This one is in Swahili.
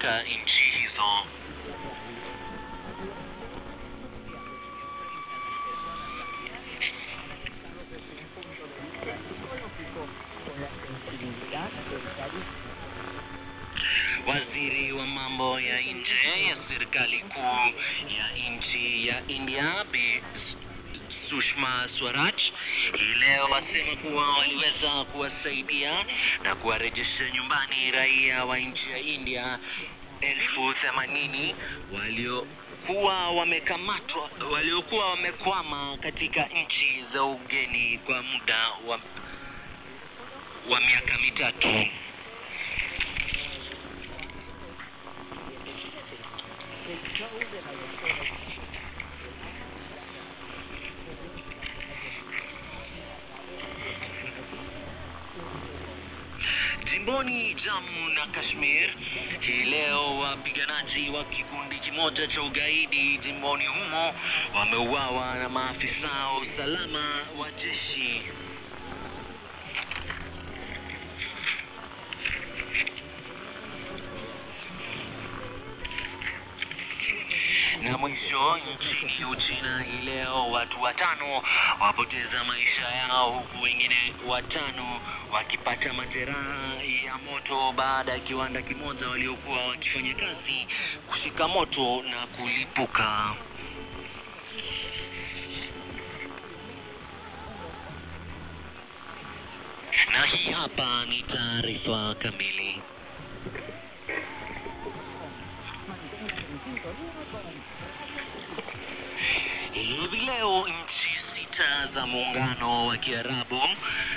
katika nchi hizo. Waziri wa mambo ya nje ya serikali kuu ya nchi ya India Bi Sushma Swaraj hii leo wasema kuwa waliweza kuwasaidia na kuwarejesha nyumbani raia wa nchi ya India elfu themanini waliokuwa wamekamatwa waliokuwa wamekwama katika nchi za ugeni kwa muda wa, wa miaka mitatu. Jimboni Jammu na Kashmir hii leo wapiganaji wa kikundi kimoja cha ugaidi jimboni humo wameuawa na maafisa wa usalama wa jeshi. Na mwisho nchini Uchina hii leo watu watano wapoteza maisha yao huku wengine watano wakipata majeraha ya moto baada ya kiwanda kimoja waliokuwa wakifanya kazi kushika moto na kulipuka. Na hii hapa ni taarifa kamili. Hivi leo nchi sita za muungano wa Kiarabu